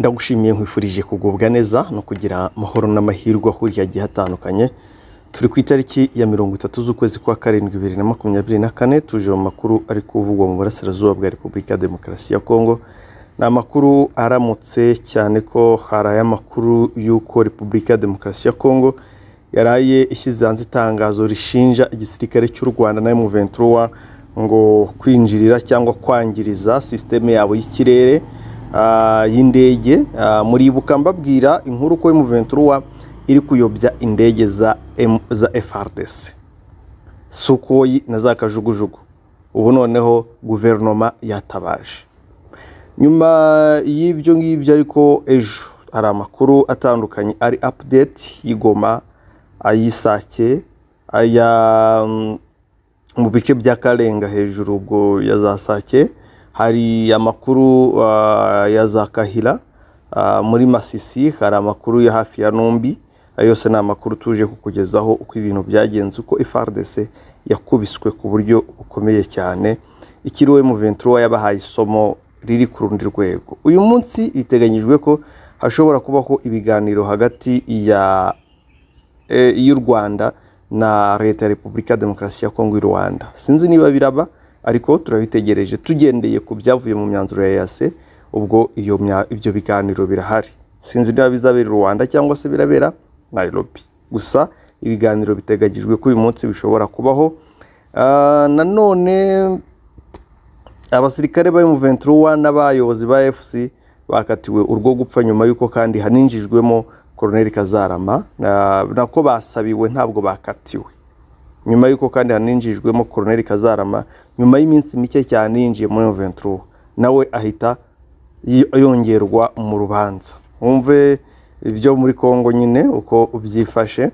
ndagushimiye nkwifurije kugubwa neza no kugira amahoro n'amahirwe ahurira agiye hatandukanye turi ku itariki ya mirongo itatu z'ukwezi kwa karindwi bibiri na makumyabiri na kane tuje mu makuru ari kuvugwa mu burasirazuba bwa repubulika ya demokarasi ya kongo ni amakuru aramutse cyane ko hari ay'amakuru y'uko repubulika ya demokarasi ya kongo yaraye ishyize hanze itangazo rishinja igisirikare cy'u rwanda na M23 ngo kwinjirira cyangwa kwangiriza sisiteme yabo y'ikirere ah, y'indege Ah, muribuka mbabwira inkuru ko M23 iri kuyobya indege za, M- za FRDC Sukoyi na za kajugujugu ubu noneho guverinoma yatabaje nyuma y'ibyo ngibyo ariko ejo hari amakuru atandukanye ari update y'igoma ay'isake aya mm, mu bice bya karenga hejuru ubwo ya za sake hari amakuru ah, ya za kahira ah, muri masisi hari amakuru ya hafi ya nombi ayo yose ni amakuru tuje kukugezaho uko ibintu byagenze uko FRDC yakubiswe ku buryo bukomeye cyane ikiriwe mu 23 yabahaye isomo riri ku rundi rwego uyu munsi biteganyijwe ko hashobora kubaho ibiganiro hagati ya eh, y'u Rwanda na leta ya Repubulika ya Demokarasi ya Kongo y'u Rwanda. Sinzi niba biraba ariko turabitegereje tugendeye ku byavuye mu myanzuro ya EAC ubwo iyo mya- ibyo biganiro birahari. Sinzi niba bizabera i Rwanda cyangwa se birabera Nairobi. Gusa ibiganiro biteganyijwe ko uyu munsi bishobora kubaho. Ah, nanone abasirikare ba M23 n'abayobozi ba FC bakatiwe urwo gupfa nyuma y'uko kandi haninjijwemo Colonel Kazarama na- nako basabiwe ntabwo bakatiwe nyuma y'uko kandi haninjijwemo Colonel Kazarama nyuma y'iminsi mike cyane yinjiye muri M23 nawe ahita yi- yongerwa mu rubanza wumve ibyo muri Kongo nyine uko byifashe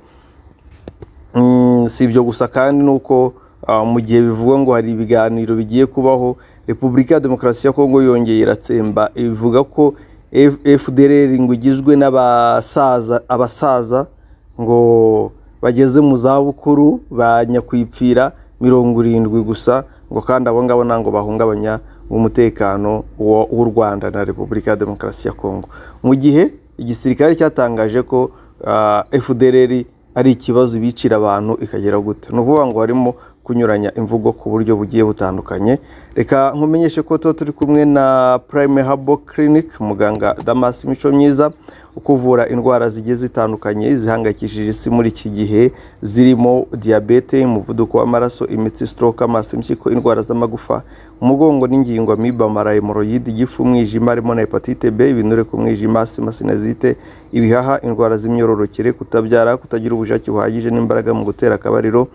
Mm, si ibyo gusa kandi nuko ah, mu gihe bivugwa ngo hari ibiganiro bigiye kubaho repubulika ya demokarasi ya kongo yongeye iratsemba ivuga ko F- fdr ngo igizwe n'abasaza abasaza ngo bageze mu zabukuru ba nyakwipfira mirongo irindwi gusa ngo kandi abo ngabo ntabwo bahungabanya umutekano wa- w'u rwanda na repubulika ya demokarasi ya kongo mu gihe igisirikare cyatangaje ko ah, fdr ari ikibazo ibicira abantu ikagera gute ni ukuvuga ngo harimo kunyuranya imvugo ku buryo bugiye butandukanye reka nkumenyeshe ko tuba turi kumwe na prime habo clinic muganga damas mico myiza ukuvura indwara zigiye zitandukanye zihangayikishije isi muri iki gihe zirimo diyabete umuvuduko w'amaraso imitsi stroke amaso impyiko indwara z'amagufa umugongo n'ingingo amiba mara hemoroyide igifu umwijima harimo na hepatite b ibinure ku mwijima asima sinazite ibihaha indwara z'imyororokere kutabyara kutagira ubushake buhagije n'imbaraga mu gutera akabariro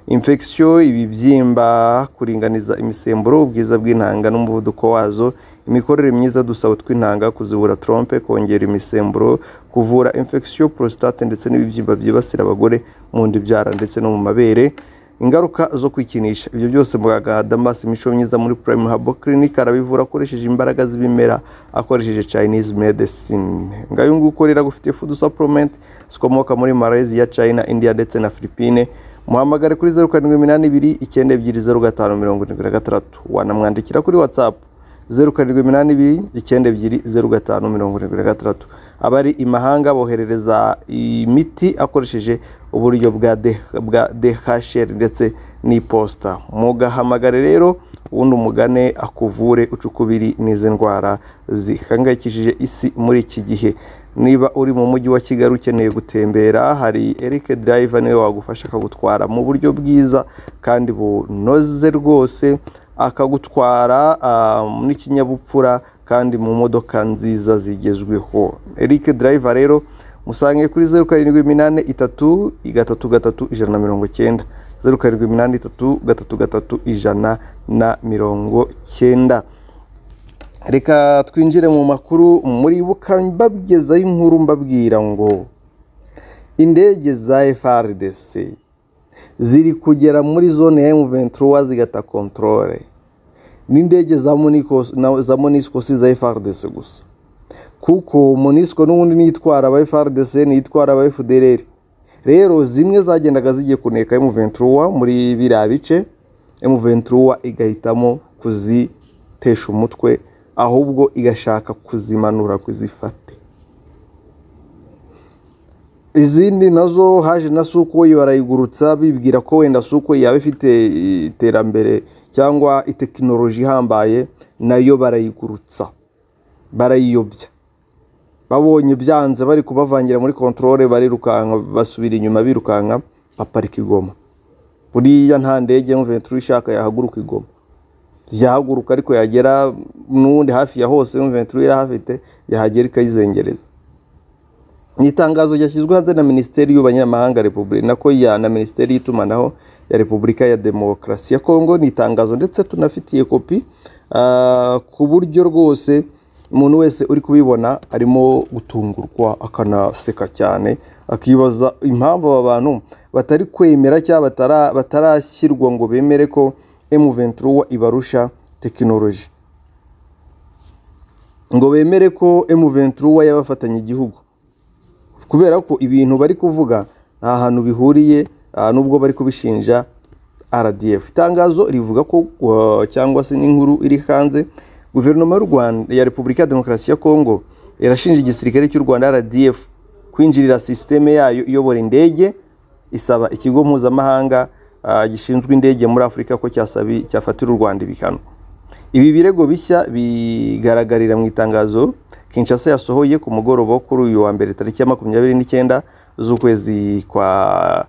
infection ibibyimba kuringaniza imisemburo ubwiza bw'intanga n'umuvuduko wazo imikorere myiza dusaba tw'intanga kuzibura trompe kongera imisemburo kuvura infection prostate ndetse n'ibibyimba byibasira abagore mu nda ibyara ndetse no mu mabere ingaruka zo kwikinisha ibyo byose muganga damas imico myiza muri prime habo clinic arabivura akoresheje imbaraga z'ibimera akoresheje chinese medicine ngayo nguyu ukorera gufitiye food supplement zikomoka muri malaysia china india ndetse na philippine muhamagare kuri zeru karindwi iminani ibiri icyenda ebyiri zeru gatanu mirongo irindwi na gatandatu wanamwandikira kuri whatsapp zeru karindwi iminani ibiri icyenda ebyiri zeru gatanu mirongo irindwi na gatandatu abari i mahanga boherereza imiti akoresheje uburyo bwa D- bwa DHL ndetse n'iposita mugahamagare rero ubundi umugane akuvure ucukubiri n'izi ndwara zihangayikishije isi muri iki gihe niba uri mu mujyi wa kigali ukeneye gutembera hari eric driver niwe wagufasha akagutwara mu buryo bwiza kandi bunoze rwose akagutwara ah, n'ikinyabupfura kandi mu modoka nziza zigezweho eric driver rero musange kuri zeru karindwi iminani itatu gatatu gatatu ijana na mirongo cyenda zeru karindwi iminani itatu gatatu gatatu ijana na mirongo cyenda reka twinjire mu makuru muribuka mbagezaho inkuru mbabwira ngo indege za FRDC ziri kugera muri zone ya M23 zigata controle n'indege za Monaco- na- za Monisco si za FRDC gusa kuko Monisco n'ubundi niyitwara aba FRDC niyitwara aba FDLR rero zimwe zagendaga zigiye kuneka M23 muri biriya bice M23 igahitamo kuzitesha umutwe ahubwo igashaka kuzimanura kuzifate izindi nazo haje na sukoyi barayigurutsa bibwira ko wenda sukoyi yaba ifite iterambere cyangwa itekinoloji ihambaye nayo barayigurutsa barayiyobya babonye byanze bari kubavangira muri kontorore barirukanka basubira inyuma birukanka baparika igoma buriya nta ndege mventura ishaka yahaguruka igoma yahaguruka ariko yagera n'ubundi hafi ya hose mventura irahafite yahagera ikayizengereza ni itangazo ryashyizwe hanze na minisiteri y'ubanyamahanga repubulika nako ya na minisiteri y'itumanaho ya repubulika ya demokarasi ya kongo ni itangazo ndetse tunafitiye kopi ku buryo rwose umuntu wese uri kubibona arimo gutungurwa akanaseka cyane akibaza impamvu aba bantu batari kwemera cyangwa batarashyirwa ngo bemere ko emuventura ibarusha tekinoloji ngo bemere ko emuventura yabafatanya igihugu kubera ko ibintu bari kuvuga nta hantu bihuriye nubwo bari kubishinja rdf itangazo rivuga ko cyangwa se n'inkuru iri hanze guverinoma y'u rwanda ya repubulika ya demokarasi ya kongo irashinja igisirikare cy'u rwanda rdf kwinjirira sisiteme yayo iyobora indege isaba ikigo mpuzamahanga gishinzwe indege muri afurika ko cyafatira u rwanda ibihano ibi birego bishya bigaragarira mu itangazo Kinshasa yasohoye ku mugoroba wo kuri uyu wa mbere tariki ya makumyabiri n'icyenda z'ukwezi kwa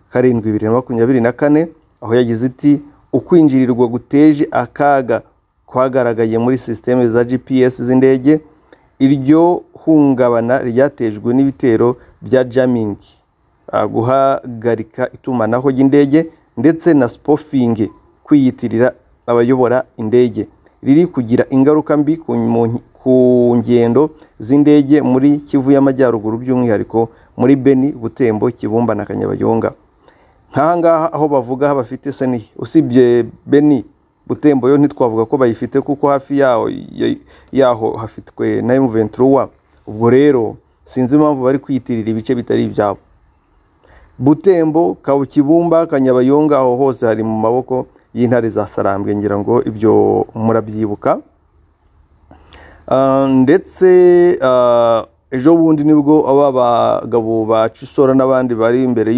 karindwi bibiri na makumyabiri na kane aho yagize iti ukwinjirirwa guteje akaga kwagaragaye muri sisiteme za gps z'indege iryo hungabana ryatejwe n'ibitero bya jamming guhagarika itumanaho ry'indege ndetse na spofingi kwiyitirira abayobora indege riri kugira ingaruka mbi ku ngendo z'indege muri kivu y'amajyaruguru by'umwihariko muri beni butembo kibumba na kanyabayonga nk'aha ngaha aho bavuga bafite seni usibye beni butembo yo ntitwavuga ko bayifite kuko hafi yaho hafitwe na emuventura ubwo rero sinzi impamvu bari kwiyitirira ibice bitari ibyabo butembo kibumba kanyabayonga aho hose hari mu maboko y'intare za sarambwe ngira ngo ibyo murabyibuka ndetse ejo bundi nibwo aba bagabo ba cisora n'abandi bari imbere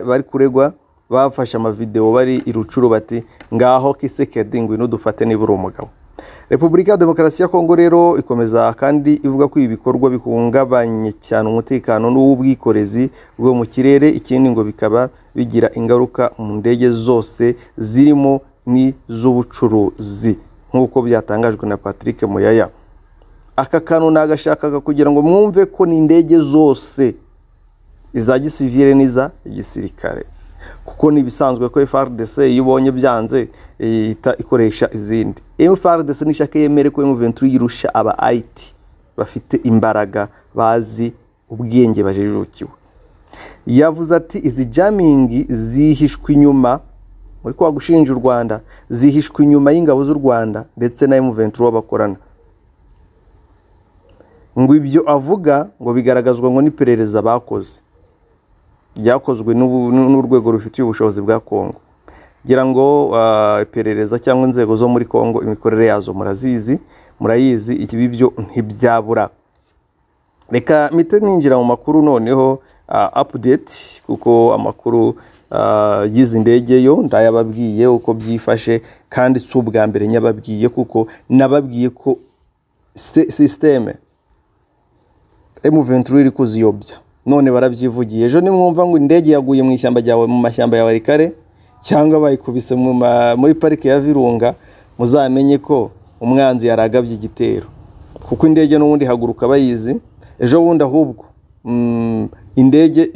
bari kuregwa bafashe amavidewo bari irucuru bati ngaho kisekedi ngwino dufate niba uri umugabo repubulika ya demokarasi ya kongo rero ikomeza kandi ivuga ko ibi bikorwa bihungabanye cyane umutekano n'uw'ubwikorezi bwo mu kirere ikindi ngo bikaba bigira ingaruka mu ndege zose zirimo n'iz'ubucuruzi nk'uko byatangajwe na patrick muyaya aka kantu nagashakaga kugira ngo mwumve ko ni indege zose iza gisivire n'iza gisirikare kuko ni ibisanzwe ko FRDC iyo ubonye byanze ihita ikoresha izindi FRDC nishaka yemere ko M23 yirusha aba IT bafite imbaraga bazi ubwenge bajijukiwe yavuze ati izi jamming zihishwe inyuma muri kwa gushinja u rwanda zihishwe inyuma y'ingabo z'u rwanda ndetse na emuventura bakorana ngo ibyo avuga ngo bigaragazwa ngo n'iperereza bakoze ryakozwe n'urwego rufitiye ubushobozi bwa kongo ngira ngo iperereza cyangwa inzego zo muri kongo imikorere yazo murazizi murayizi ibi byo ntibyabura reka mite ninjira mu makuru noneho apudeti kuko amakuru y'izi ndege yo ndayababwiye uko byifashe kandi si ubwa mbere nyababwiye kuko nababwiye ko sisiteme emuventura iri kuziyobya none barabyivugiye ejo nimwumva ngo indege yaguye mu ishyamba ryawe mu mashyamba ya warikare cyangwa bayikubise muri parike ya virunga muzamenye ko umwanzi yaragabye igitero kuko indege n'ubundi haguruka bayizi ejo bundi ahubwo indege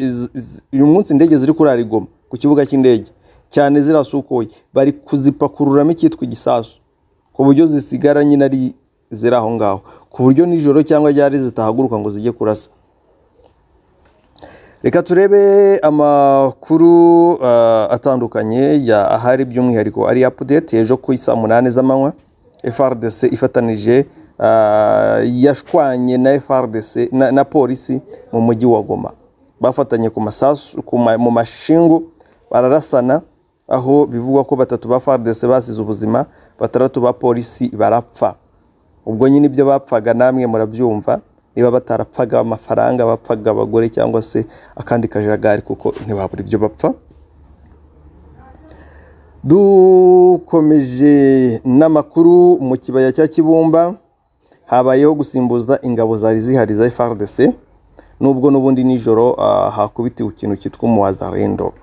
uyu munsi indege ziri kurara igoma ku kibuga cy'indege cyane zirasukuye bari kuzipakururamo icyitwa igisasu ku buryo zisigara nyine ari ziri aho ngaho ku buryo nijoro cyangwa ryari zitahaguruka ngo zijye kurasa reka turebe amakuru atandukanye ya ahari by'umwihariko ari apudeti ejo ku isaa munani z'amanywa FRDC ifatanije yashwanye na FRDC na polisi mu mujyi wa goma bafatanye ku masasu mu mashingu bararasana aho bivugwa ko batatu ba FARDC basize ubuzima batandatu ba polisi barapfa ubwo nyine ibyo bapfaga namwe murabyumva niba batarapfaga amafaranga bapfaga abagore cyangwa se akandi kajagari kuko ntibabura ibyo bapfa dukomeje n'amakuru mu kibaya cya kibumba habayeho gusimbuza ingabo zari zihari za FARDC nubwo n'ubundi nijoro ah, hakubitiwe ikintu cyitwa umuwazarendo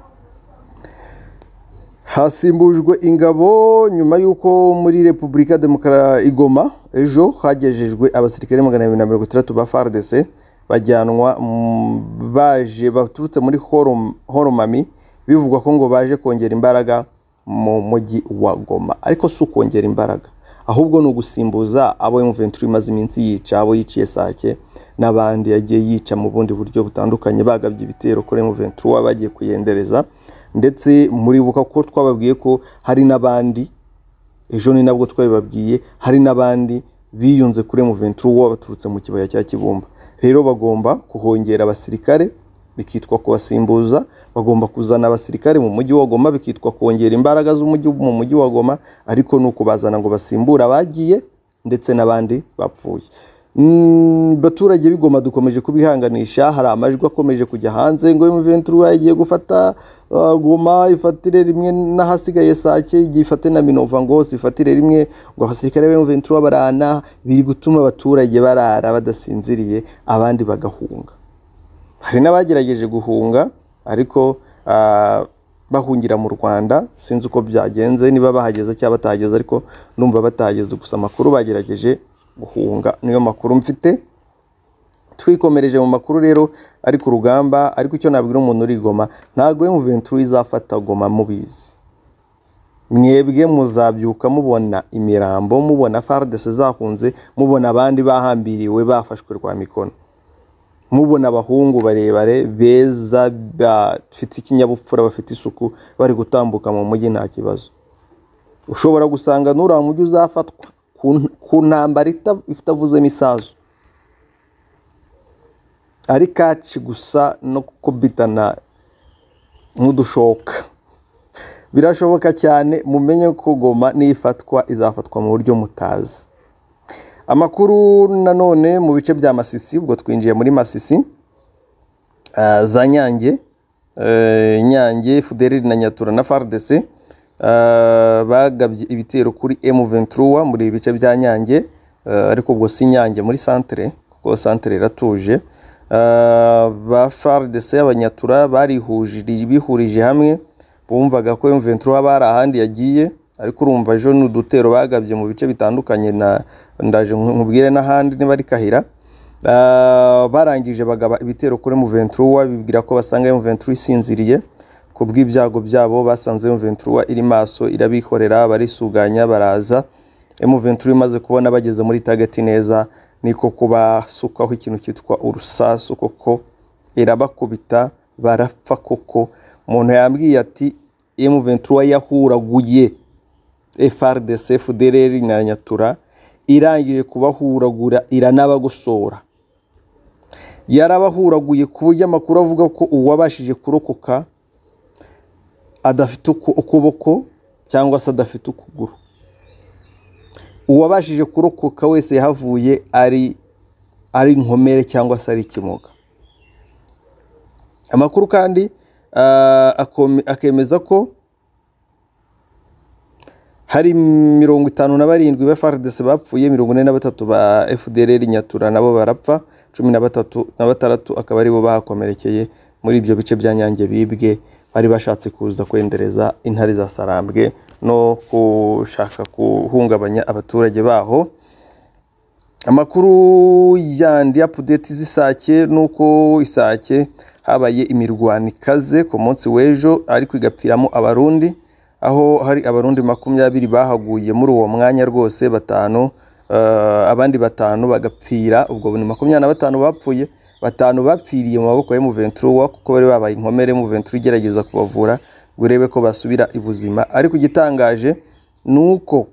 hasimbujwe ingabo nyuma y'uko muri repubulika Demokra igoma ejo hagejejwe abasirikare magana abiri na mirongo itandatu ba FARDC bajyanwa mm, baje baturutse muri Horom- horomami bivugwa ko ngo baje kongera imbaraga mu mujyi wa goma ariko si ukongera imbaraga ahubwo ni ugusimbuza abo M23 imaze iminsi yica abo yiciye sake n'abandi yagiye yica mu bundi buryo butandukanye bagabye ibitero kuri M23 bagiye kuyendereza ndetse muribuka ko twababwiye ko hari n'abandi ejo ni nabwo twabibabwiye hari n'abandi biyunze kuri M23 uwo baturutse mu kibaya cya Kibumba rero bagomba kuhongera abasirikare bikitwa kubasimbuza bagomba kuzana abasirikare mu mujyi wa Goma bikitwa kongera imbaraga z'umujyi mu mujyi wa Goma ariko ni ukubazana ngo basimbure abagiye ndetse n'abandi bapfuye Mm, baturage b'igoma dukomeje kubihanganisha hari amajwi akomeje kujya hanze ngo M23 yagiye gufata uh, Goma ifatire rimwe n'ahasigaye Sake igiye ifate na Minova ngo sifatire rimwe ngo abasirikare ba M23 barana biri gutuma abaturage barara badasinziriye abandi bagahunga hari n'abagerageje guhunga ariko ah, bahungira mu Rwanda sinzi uko byagenze niba bahageze cyangwa batahageze ariko ndumva batahageze gusa amakuru bagerageje guhunga niyo makuru mfite twikomereje mu makuru rero ariko urugamba ariko icyo nabwira umuntu uri i Goma ntabwo M23 izafata Goma mubizi mwebwe muzabyuka mubona imirambo mubona FARDC zahunze mubona abandi bahambiriwe bafashwe rwa mikono mubona abahungu barebare beza bafite ikinyabupfura bafite isuku bari gutambuka mu mujyi nta kibazo ushobora gusanga n'uriya mujyi uzafatwa ku n- ku ntambara ita- itavuzemo isazo ari kaci gusa no gukubitana nk'udushoka birashoboka cyane mumenye ko goma nifatwa izafatwa mu buryo mutazi amakuru nanone mu bice bya masisi ubwo twinjiye muri masisi ah, za nyange eh, nyange fuderi na nyatura na fardc ah, bagabye ibitero kuri m23 muri ibi bice bya nyange eh, ariko ubwo si nyange muri santere kuko santere iratuje Ah, ba fardc abanyatura barihujiri bihurije hamwe bumvaga ko m23 haba hari ahandi yagiye ariko urumva ejo ni udutero bagabye mu bice bitandukanye na ndaje nku- nkubwire n'ahandi niba ari kahira Ah, barangije bagaba ibitero kuri M23 bibwira ko basanga M23 isinziriye ku bw'ibyago byabo basanze M23 iri maso irabikorera barisuganya baraza M23 imaze kubona bageze muri target neza niko kubasukaho ikintu cyitwa urusasu koko irabakubita barapfa koko umuntu yambwiye ati M23 yahuraguye FRDC FDLR na Nyatura irangije kubahuragura iranabagosora yarabahuraguye ku buryo amakuru avuga ko uwabashije kurokoka adafite uku- ukuboko cyangwa se adafite ukuguru uwabashije kurokoka wese yahavuye ari ari inkomere cyangwa se ari ikimoga amakuru kandi ah, akome- akemeza ko hari mirongo itanu na barindwi ba FARDC bapfuye mirongo ine na batatu ba FDLR Nyatura nabo barapfa cumi na batatu na bataratu akaba aribo bahakomerekeye muri ibyo bice bya Nyange bibwe bari bashatse kuza kwendereza intare za Sarambwe no gushaka guhungabanya abaturage baho amakuru yandi apudeti z'isake ni uko isake habaye imirwano ikaze ku munsi w'ejo ariko igapfiramo abarundi aho hari abarundi makumyabiri bahaguye muri uwo mwanya rwose batanu eh, abandi batanu bagapfira ubwo ni makumyabiri na batanu bapfuye batanu bapfiriye mu maboko ya M23 kuko bari babaye inkomere M23 igerageza kubavura ngo urebe ko basubira ibuzima ariko igitangaje ni uko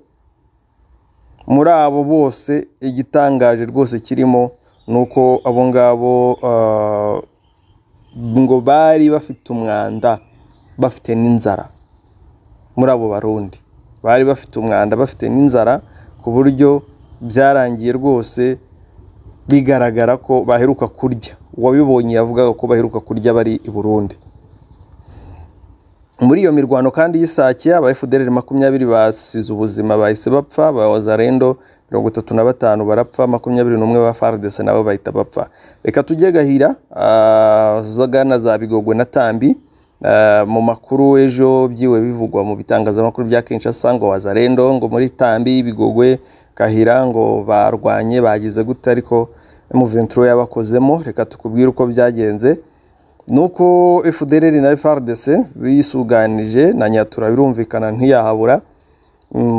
muri abo bose igitangaje rwose kirimo ni uko abo ngabo ah, ngo bari bafite umwanda bafite n'inzara muri abo barundi bari bafite umwanda bafite n'inzara ku buryo byarangiye rwose bigaragara ko baheruka kurya uwabibonye yavugaga ko baheruka kurya bari i burundi muri iyo mirwano kandi y'isake aba efudereri makumyabiri basize ubuzima bahise bapfa abazarendo mirongo itatu na batanu barapfa makumyabiri n'umwe ba faridese nabo bahita bapfa reka tujye gahira zagana za bigogwe na tambi mu makuru ejo byiwe bivugwa mu bitangazamakuru bya kinshasa ngo wazarendo ngo muri tambi bigogwe gahira ngo barwanye bagize gute ariko muventuro yabakozemo reka tukubwire uko byagenze nuko fdr na frdc bisuganije na nyatura birumvikana ntiyahabura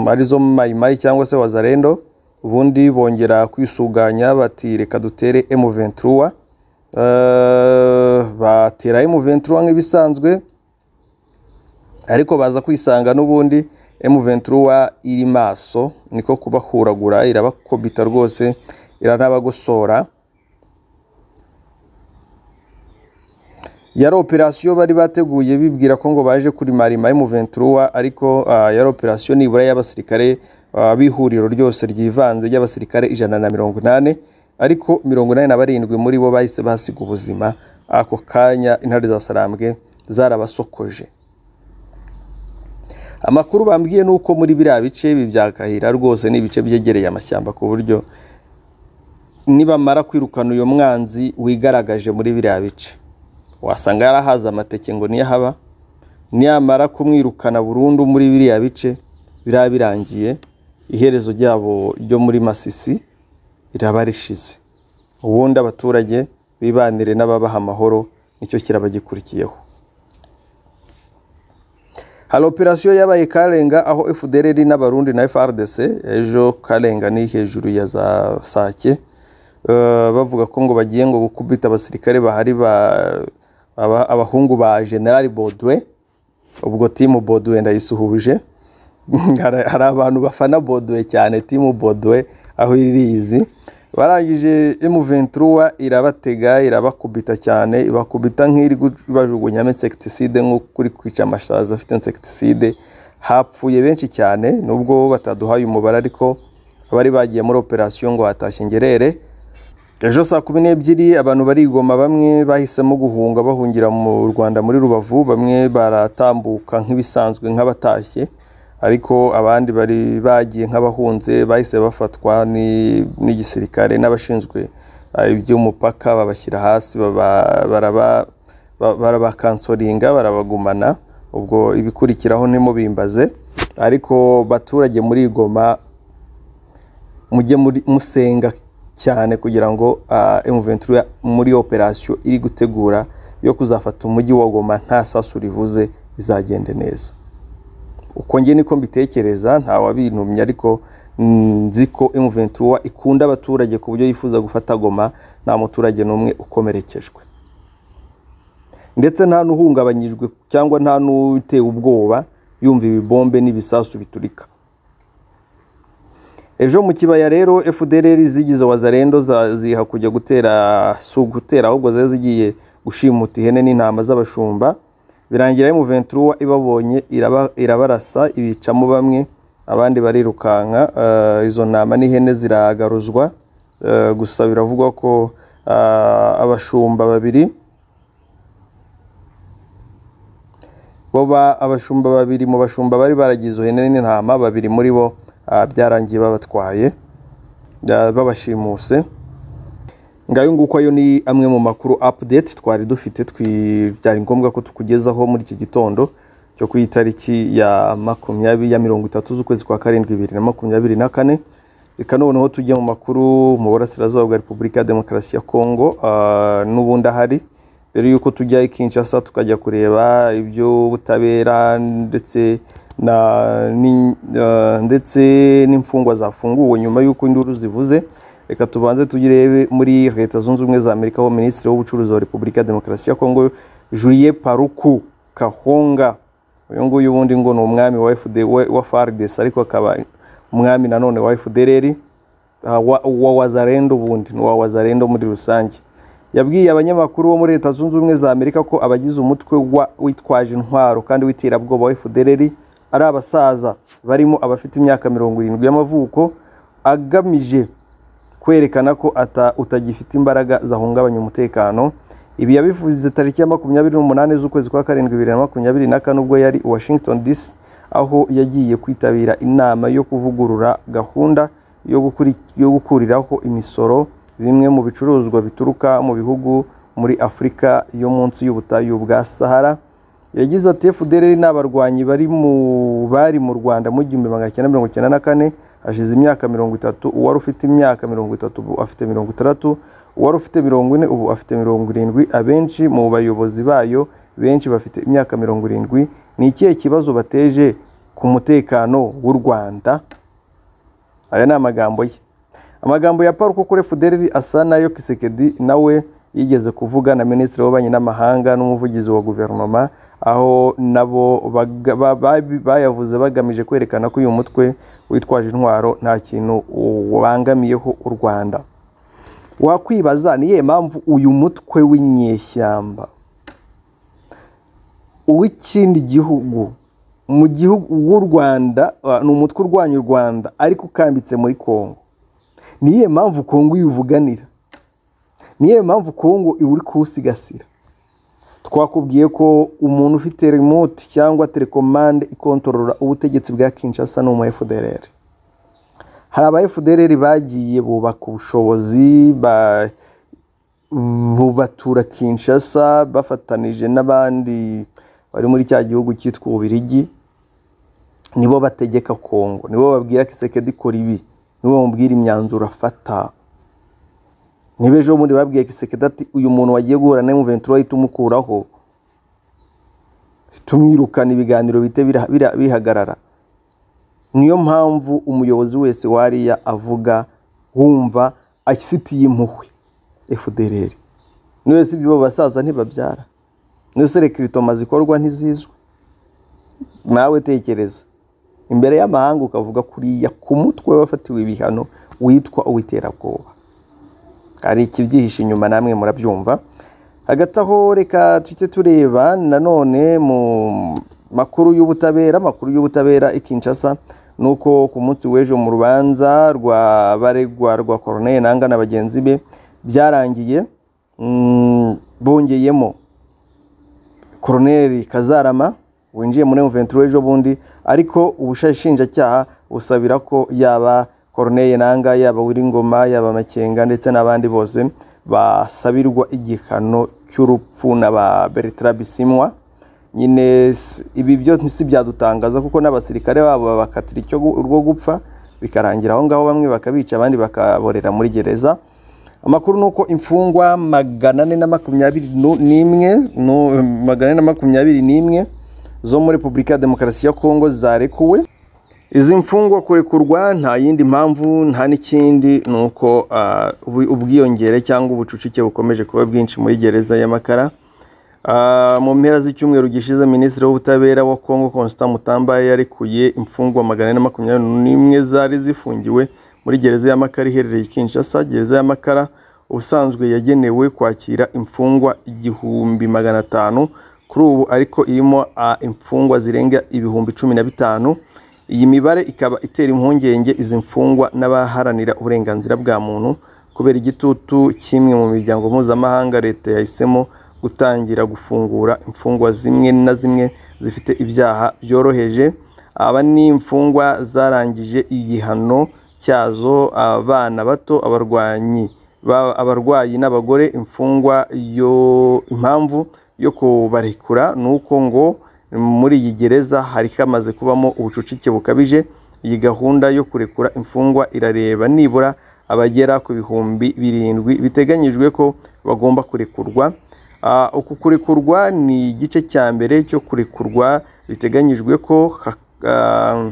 arizo mayimayi cyangwa se wazarendo ubundi bongera kwisuganya bati reka dutere emuventura batera emuventura nk'ibisanzwe ariko baza kwisanga n'ubundi emuventura iri maso niko kubahuragura irabakubita rwose iranabagosora yari operasiyo bari bateguye bibwira ko ngo baje kuri marima y'umuventuruwa ariko yari operasiyo nibura y'abasirikare b'ihuriro ryose ryivanze ry'abasirikare ijana na mirongo inani ariko mirongo inani na barindwi muri bo bahise basiga ubuzima ako kanya intare za sarambwe zarabasokoje amakuru bambwiye ni uko muri biriya bice ibi byakahira rwose ni ibice byegereye amashyamba ku buryo nibamara kwirukana uyu mwanzi wigaragaje muri biriya bice wasanga yarahaze amateke ngo niyo haba niyamara kumwirukana burundu muri biriya bice biraba birangiye iherezo ryabo ryo muri masisi riraba rishize ubundi abaturage bibanire n'ababaha amahoro nicyo kirabagikurikiyeho hari operasiyo yabaye karenga aho fdr n'abarundi na frdc ejo karenga ni hejuru ya za sake bavuga ko ngo bagiye ngo gukubita abasirikare bahari ba abahungu ba generali bodwe ubwo timu bodwe ndayisuhuje hari abantu bafana bodwe cyane timu bodwe aho irizi barangije emuventura irabatega irabakubita cyane ibakubita nk'iri bajugunyamo insekitiside nk'uko uri kwica amashaza afite insekitiside hapfuye benshi cyane nubwo bataduhaye umubare ariko abari bagiye muri operasiyo ngo hatashye ingerere ejo saa kumi n'ebyiri abantu barigoma bamwe bahisemo guhunga bahungira mu rwanda muri rubavu bamwe baratambuka nk'ibisanzwe nk'abatashye ariko abandi bari bagiye nk'abahunze bahise bafatwa n'igisirikare n'abashinzwe iby'umupaka babashyira hasi barabakansoringa barabagumana ubwo ibikurikiraho ntimubimbaze ariko baturage muri igoma mujye musenga cyane kugira ngo emuventura muri operasiyo iri gutegura yo kuzafata umujyi wa goma nta sasu rivuze izagende neza uko njye niko mbitekereza nta wabintumye ariko nzi ko emuventura ikunda abaturage ku buryo yifuza gufata goma nta muturage n'umwe ukomerekejwe ndetse nta n'uhungabanyijwe cyangwa nta n'utewe ubwoba yumva ibibombe n'ibisasu biturika ejo mu kibaya rero fdr zigize wazarendo ziha kujya gutera si ugutera ahubwo ziba zigiye gushimuta ihene n'intama z'abashumba birangira emuventura ibabonye irabarasa ibicamo bamwe abandi barirukanka izo ntama n'ihene ziragaruzwa gusa biravugwa ko abashumba babiri abashumba babiri mu bashumba bari baragiye izo hene n'intama babiri muri bo byarangiye babatwaye babashimuse ngayo nguko ayo ni amwe mu makuru apudeti twari dufite byari ngombwa ko tukugezaho muri iki gitondo cyo ku itariki ya makumyabiri ya mirongo itatu z'ukwezi kwa karindwi bibiri na makumyabiri na kane reka noneho tujye mu makuru mu burasirazuba bwa repubulika ya demokarasi ya kongo n'ubundi ahari mbere y'uko tujya i kinshasa tukajya kureba iby'ubutabera ndetse ndetse n'imfungwa zafunguwe nyuma y'uko induru zivuze reka tubanze tugirebe muri leta zunze ubumwe za amerika aho minisitiri w'ubucuruzi wa repubulika ya demokarasi ya kongo julie paruku kahonga uyu nguyu ubundi ngo ni umwami wa wa fardesi ariko akaba umwami nanone wa efudereri wa wazarendo ubundi ni uwa wazarendo muri rusange yabwiye abanyamakuru bo muri leta zunze ubumwe za amerika ko abagize umutwe witwaje intwaro kandi w'iterabwoba wa efudereri ari abasaza barimo abafite imyaka mirongo irindwi y'amavuko agamije kwerekana ko ata- utagifite imbaraga zahungabanya umutekano ibi yabivuze tariki ya makumyabiri n'umunani z'ukwezi kwa karindwi bibiri na makumyabiri na kane ubwo yari i washington dc aho yagiye kwitabira inama yo kuvugurura gahunda yo gukuri- yo gukuriraho imisoro bimwe mu bicuruzwa bituruka mu bihugu muri afurika yo munsi y'ubutayu bwa sahara yagize ati FDLR n'abarwanyi bari mu bari mu Rwanda mu gihumbi magana cyenda mirongo cyenda na kane hashize imyaka mirongo itatu uwari ufite imyaka mirongo itatu ubu afite mirongo itandatu uwari ufite mirongo ine ubu afite mirongo irindwi abenshi mu bayobozi bayo benshi bafite imyaka mirongo irindwi ni ikihe kibazo bateje ku mutekano w'u Rwanda aya ni amagambo ye amagambo ya paul kuri fuderi asa n'ayo kisekedi nawe yigeze kuvuga na minisitiri w'ububanyi n'amahanga n'umuvugizi wa guverinoma aho nabo baga- ba- ba- bayavuze bagamije kwerekana ko uyu mutwe witwaje intwaro nta kintu ubangamiyeho u rwanda wakwibaza ni iyihe mpamvu uyu mutwe w'inyeshyamba uw'ikindi gihugu mu gihugu w'u rwanda uh, ni umutwe urwanya u rwanda ariko ukambitse muri kongo ni iyihe mpamvu kongo uyivuganira ni iyihe mpamvu kongo uri kuwusigasira twakubwiye ko umuntu ufite remote cyangwa telekomande ikontorora ubutegetsi bwa kinshasa ni umu fdrr hari aba fdrr bagiye bubaka ubushobozi ba- bubatura kinshasa bafatanije n'abandi bari muri cya gihugu cyitwa ububirigi nibo bategeka kongo nibo babwira kisekedi kora ibi nibo bamubwira imyanzuro afata niba ejo bundi babwiye kisekedi ati uyu muntu wagiye guhura na M23 tumukuraho tumwirukana ibiganiro bite bira- bira- bihagarara niyo mpamvu umuyobozi wese wariya avuga wumva afitiye impuhwe FDLR niyo si ibyo basaza ntibabyara niyo se rekiritoma zikorwa ntizizwe nawe tekereza imbere y'amahanga ukavuga kuriya ku mutwe wafatiwe ibihano witwa uw'iterabwoba hari ikibyihishe inyuma namwe murabyumva hagati aho reka tujye tureba nanone mu makuru y'ubutabera amakuru y'ubutabera i Kinshasa ni uko ku munsi w'ejo mu rubanza rwa baregwa rwa Corneille Nanga na bagenzi be byarangiye mm, bongeyemo koroneri kazarama winjiye muri muventuro ejo bundi ariko ubushinjacyaha busabira ko yaba koroneri nanga yaba wiringoma yaba makenga ndetse n'abandi bose basabirwa igihano cy'urupfu na ba bertara bisimwa nyine s- ibi byo si byadutangaza kuko n'abasirikare babo babakatira icyo gu- urwo gupfa bikarangira aho ngaho bamwe bakabica abandi bakaborera muri gereza amakuru ni uko imfungwa magana ane na makumyabiri nu- n'imwe nu- magana ane na makumyabiri n'imwe zo muri repubulika ya demokarasi ya kongo zarekuwe izi mfungwa kurekurwa nta yindi mpamvu nta n'ikindi ni uko ah, ubu- ubwiyongere cyangwa ubucucike bukomeje kuba bwinshi muri gereza y'amakara Ah, mu mpera z'icyumweru gishize minisitiri w'ubutabera wa kongo constant mutamba yarekuye imfungwa magana ane na makumyabiri n'imwe zari zifungiwe muri gereza y'amakara iherereye i kinshasa gereza y'amakara ubusanzwe yagenewe kwakira imfungwa igihumbi magana atanu kuri ubu ariko irimo ah, imfungwa zirenga ibihumbi cumi na bitanu iyi mibare ikaba itera impungenge izi mfungwa n'abaharanira uburenganzira bwa muntu kubera igitutu cy'imwe mu miryango mpuzamahanga leta yahisemo gutangira gufungura imfungwa zimwe na zimwe zifite ibyaha byoroheje aba ni imfungwa zarangije igihano cyazo abana bato abarwanyi ba- abarwayi n'abagore imfungwa yo impamvu yo kubarekura ni uko ngo muri iyi gereza hari hamaze kubamo ubucucike bukabije iyi gahunda yo kurekura imfungwa irareba nibura abagera ku bihumbi birindwi biteganyijwe ko bagomba kurekurwa Ah, uku kurekurwa ni igice cya mbere cyo kurekurwa biteganyijwe ko ha- ah,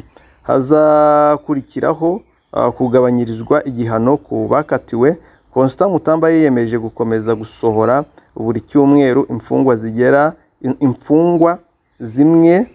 hazakurikiraho ah, kugabanyirizwa igihano ku bakatiwe constant mutamba yiyemeje gukomeza gusohora buri cyumweru imfungwa zigera in- imfungwa zimwe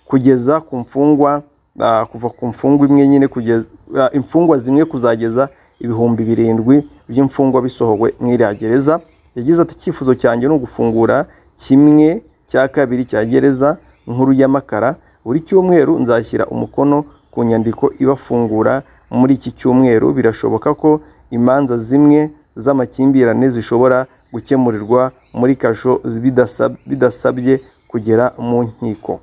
kugeza ku mfungwa ah, kuva ku mfungwa imwe nyine kugeza ah, imfungwa zimwe kuzageza ibihumbi birindwi by'imfungwa bisohowe mu iriya gereza yagize ati icyifuzo cyanjye ni ugufungura kimwe cya kabiri cya gereza nkuru y'amakara buri cyumweru nzashyira umukono ku nyandiko ibafungura muri iki cyumweru birashoboka ko imanza zimwe z'amakimbirane zishobora gukemurirwa muri kasho bidasab- bidasabye kugera mu nkiko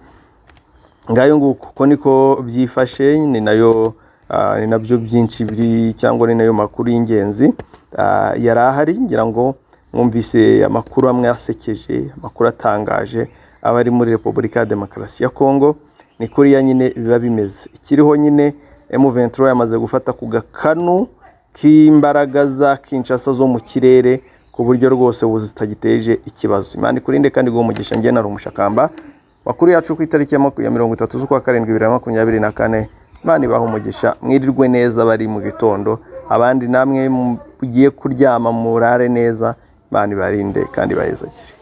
ngayo nguko uko niko byifashe ni nayo ah, ni nabyo byinshi biri cyangwa ni nayo makuru y'ingenzi Ah, yari ahari ngira ngo mwumvise amakuru amwe asekeje amakuru atangaje aba ari muri repubulika ya demokarasi ya kongo ni kuriya nyine biba bimeze ikiriho nyine M23 yamaze gufata ku gakanu k'imbaraga za Kinshasa zo mu kirere ku buryo rwose ubu zitagiteje ikibazo imana ikurinde kandi guha umugisha njye na rumushakamba makuru yacu ku itariki ya maku- ya mirongo itatu z'ukwa karindwi bibiri na makumyabiri na kane imana ibaha umugisha mwirirwe neza bari mu gitondo abandi namwe mugiye kuryama murare neza imana ibarinde kandi bayizagire